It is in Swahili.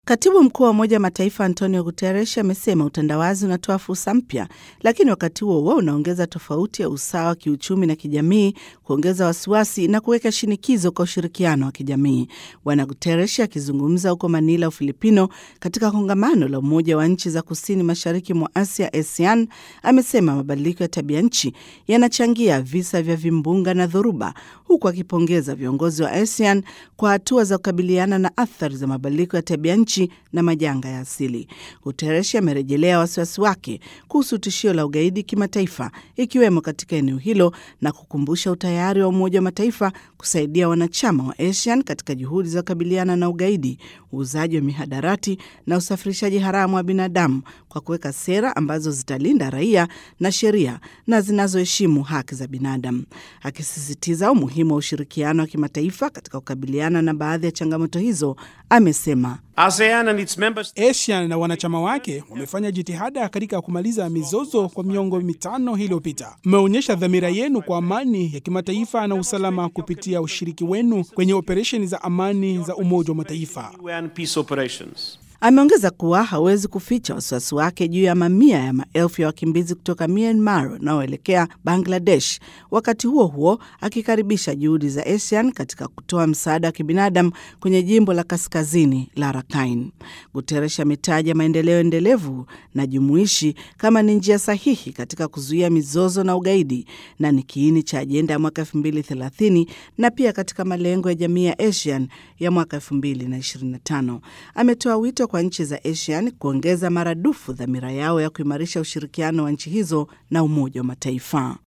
Katibu mkuu wa Umoja wa Mataifa Antonio Guterres amesema utandawazi unatoa fursa mpya, lakini wakati huo huo unaongeza tofauti ya usawa wa kiuchumi na kijamii, kuongeza wasiwasi na kuweka shinikizo kwa ushirikiano wa kijamii. Bwana Guterres akizungumza huko Manila, Ufilipino, katika kongamano la Umoja wa Nchi za Kusini Mashariki mwa Asia, ASEAN, amesema mabadiliko ya tabia nchi yanachangia visa vya vimbunga na dhoruba, huku akipongeza viongozi wa ASEAN kwa hatua za kukabiliana na athari za mabadiliko ya tabia nchi na majanga ya asili. Guterres amerejelea wasiwasi wake kuhusu tishio la ugaidi kimataifa, ikiwemo katika eneo hilo na kukumbusha utayari wa Umoja wa Mataifa kusaidia wanachama wa ASEAN katika juhudi za kukabiliana na ugaidi, uuzaji wa mihadarati na usafirishaji haramu wa binadamu kwa kuweka sera ambazo zitalinda raia na sheria na zinazoheshimu haki za binadamu, akisisitiza umuhimu wa ushirikiano wa kimataifa katika kukabiliana na baadhi ya changamoto hizo. Amesema ASEAN and its members... ASEAN na wanachama wake wamefanya jitihada katika kumaliza mizozo kwa miongo mitano iliyopita. Mmeonyesha dhamira yenu kwa amani ya kimataifa na usalama kupitia ushiriki wenu kwenye operesheni za amani za Umoja wa Mataifa. Ameongeza kuwa hawezi kuficha wasiwasi wake juu ya mamia ya maelfu ya wakimbizi kutoka Myanmar wanaoelekea Bangladesh, wakati huo huo akikaribisha juhudi za ASEAN katika kutoa msaada wa kibinadamu kwenye jimbo la kaskazini la Rakhine. Guterres ametaja maendeleo endelevu na jumuishi kama ni njia sahihi katika kuzuia mizozo na ugaidi na ni kiini cha ajenda ya mwaka 2030 na pia katika malengo ya jamii ya ASEAN ya mwaka 2025. Ametoa wito kwa nchi za ASEAN kuongeza maradufu dhamira yao ya kuimarisha ushirikiano wa nchi hizo na Umoja wa Mataifa.